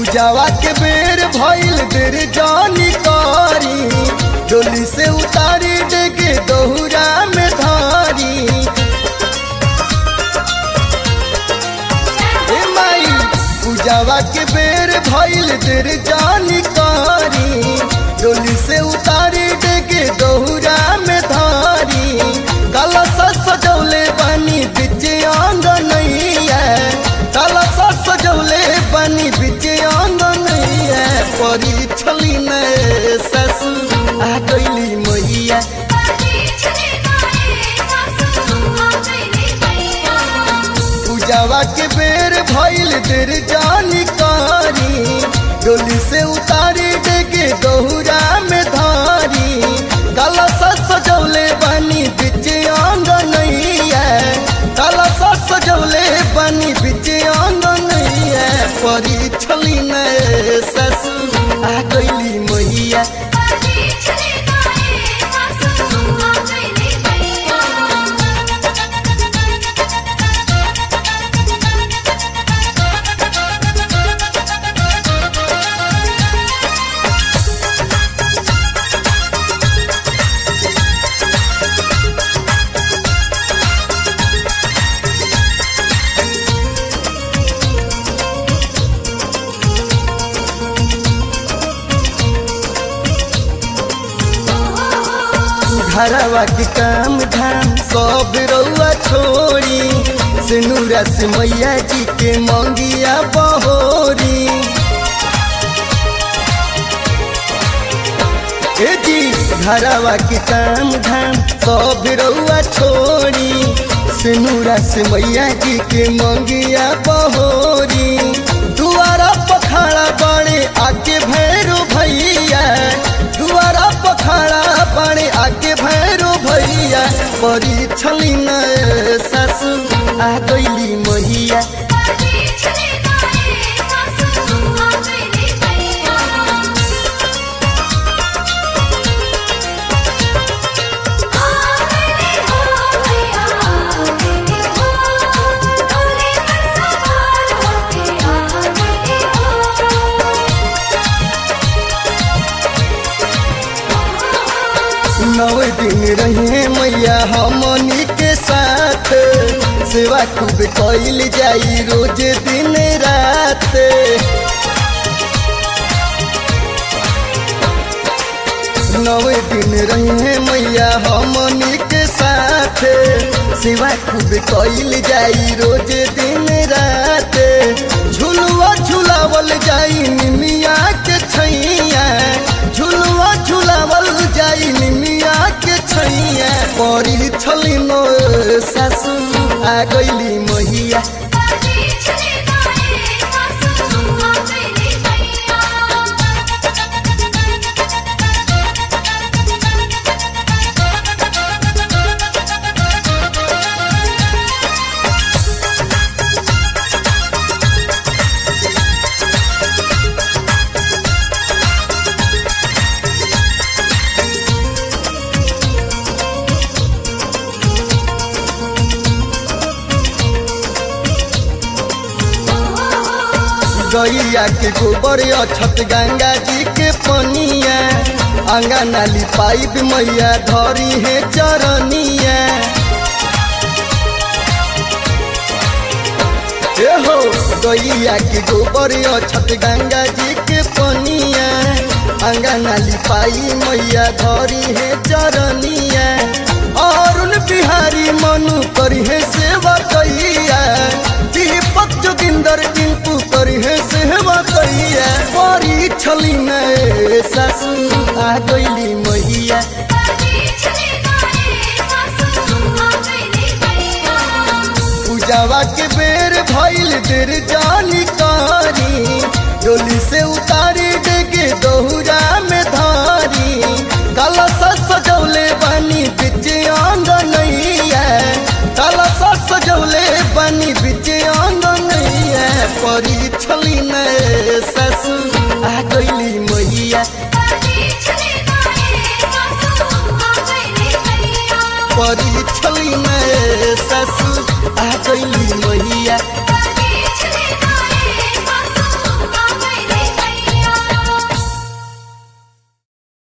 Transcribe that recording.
पूजावा के बेर भइल देर जानी कारी डोली से उतारी देगे दोहरा में धारी ए माई पूजावा के बेर भइल देर जानी कारी डोली से उतारी देगे दोहरा में धारी कलश सजौले बनी बिच आंगनैया कलश सजौले बनी बिच आंगनैया परी छली ने ससुर आ गईली मैया पूजावा के बेर भइल देर जानी कारी डोली से उतारी देगे दोहरा में धारी कलश सजौले बनी बिच आंगनैया कलश सजौले बनी बिच आंगनैया परी छली ने ससुर आ गईली मैया घरवा के काम धाम सब रउआ छोड़ी सिनुरा से मैया जी के मंगिया बहोरी ए जी घरवा के काम धाम सब रउआ छोड़ी सिनुरा से मैया जी के मंगिया बहोरी दुआरा पखाड़ा बड़े आके भैरो भैया दुआरा पखाड़ा बड़े आके भैरो भैया परी छली न सासु आ गईली मैया नौ दिन रहे मैया हमनी के साथ सेवा खूब कैल जाई रोज दिन रात नौ दिन रहे मैया हमनी के साथ सेवा खूब कैल जाई रोज दिन रात झुलुआ झुलावल जाई निमिया के छैया झुलुआ झुलावल जाई निमिया के छैया परी छली नो सासु आ गईली मैया गैया के गोबर अछत गंगा जी के पनिया अंगा नाली पाइप मैया धरी है चरनिया ए हो गैया के गोबर अछत गंगा जी के पनिया अंगा नाली पाई मैया धरी है चरनिया अरुण बिहारी मनु करी है सेवा कैया दीपक जोगिंदर टिंकू करी है सेवा कैया परी छली ने सासू आ गईली मैया पूजावा के बेर भइल देर जानी कारी डोली से उतारी देगे दोहरा में धारी कलश सजौले बनी बिच आंगनैया कलश सजौले बनी बिच आंगनैया परी छली ने ससु आ गईली मैया परी छली ने ससु आ गईली मैया